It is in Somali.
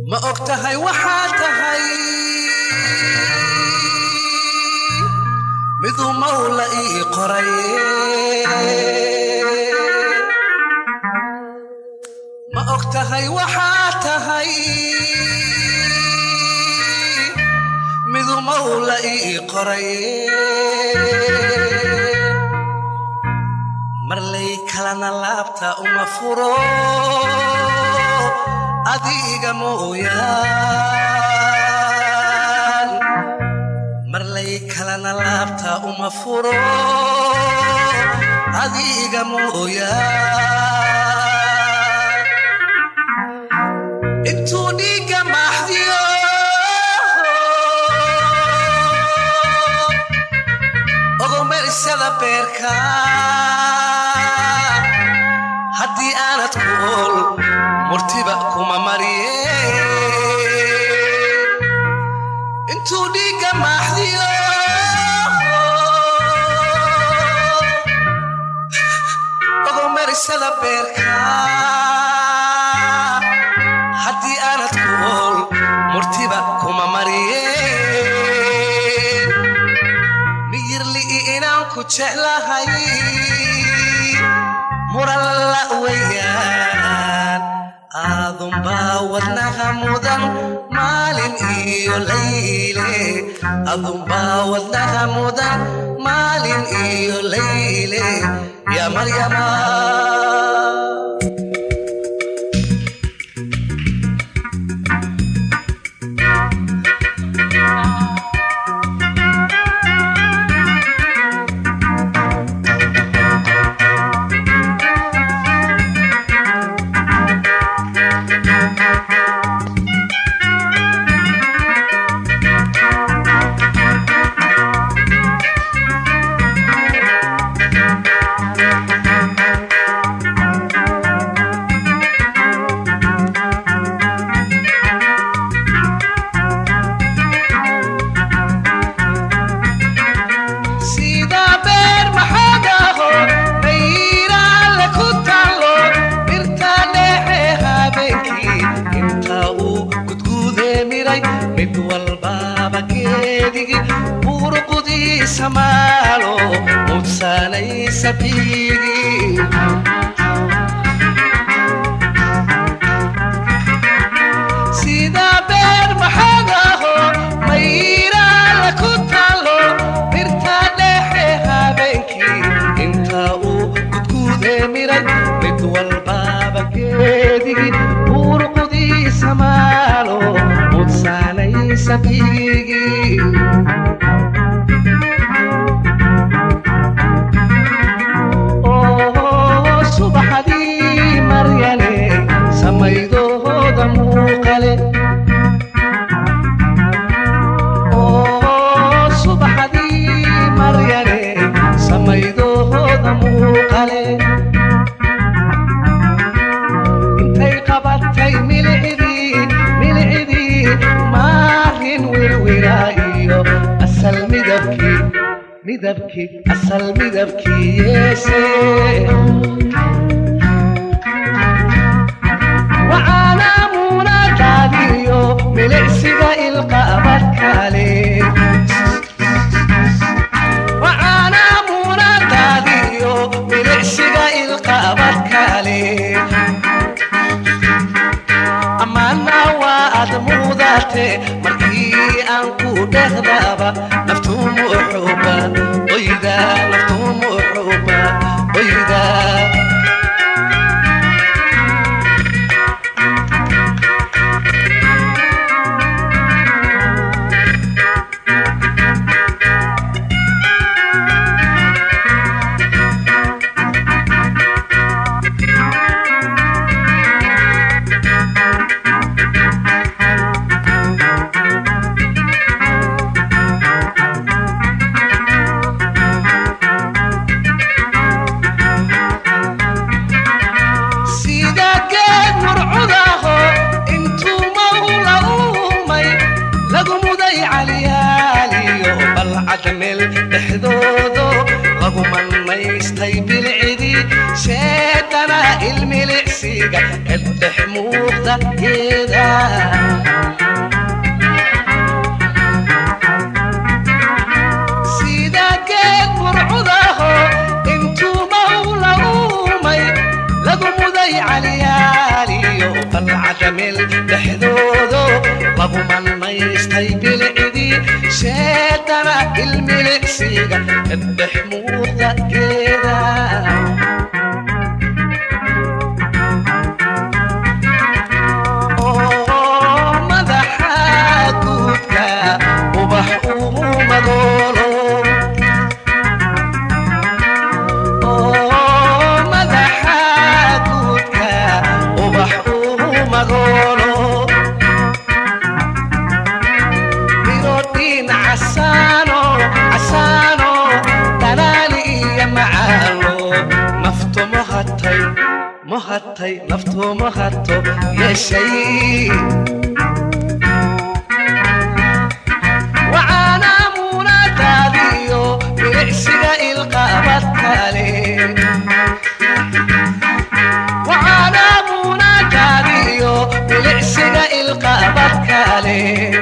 ma og tahay waxaa tahay miduu mawla ii qoray ma og tahay waxaa tahay miduu mawla ii qoray marlay kalana laabta uma furo adiga mooyaan marlay kalana laabta uma furo adiga mooyaan intuu dhiigga maaxdiyo ogomersada beerka haddii aanad ku ol murtiba kuma mariye intuu dhiigga maaxdiyo ogomersada beerka haddii aanad ku ol murtiba kuma mariye miyirli'i inaan ku jeclahay muralla weyaan aadunbaa wadnaha mudan maalin iyo layle adunbaa wadnaha mudan maalin iyo layle yaa maryama sida beer maxagaho mayraale ku taalo birta dhexe habeenkii inta uu gudguudee miray mid walbaaba geedigii buruqudiisa maalo mudsanaysa biigii sida beer maxagaho mayraale ku taalo birta dhexe habeenkii inta uu gudguudee miray mid walbaaba geedigii buurqudiisa maalo mudsanaysa biigii oo subaxdii maryale samaydooda muuqale oo subaxdii maryale samaydooda muuqale intay qabatay milicdii milicdii maarin wirwira iyo asal midabkii midabkii asal midabkii yeese waxaana muunadaadiyo milicsiga ilqabadkale waxaana muunadaadiyo milicsiga ilqabadkale ammaana waa aad muudate markii aan ku dhehdaaba naftuumu xuba oyda naftuumu xuba oyda sida geed murcudaho intuu mawla uumay lagu muday calyaaliyo balcad meel dhexdoodo lagu manmaystay bilcidii sheedana ilmilicsiga eldhex muuqda muuqda geeda sida geed burcudaho intuu mawla uumay lagu muday caliyaaliyo balcada meel dhexdoodo lagu mannaystay bilcidii sheedana ilmilicsiga kadhex muuqda geeda oo madaxa guudka ubax uu madoolo oo madaxa guudka ubax uu madoolo birodhiin casaano casaano dhalaali iyo macaalo naftu mohatay mohatay naftu mohato yeeshay wacaana muunadaadiyo bilicsiga ilqabad kale wacaana muunadaadiyo bilicsiga ilqabad kale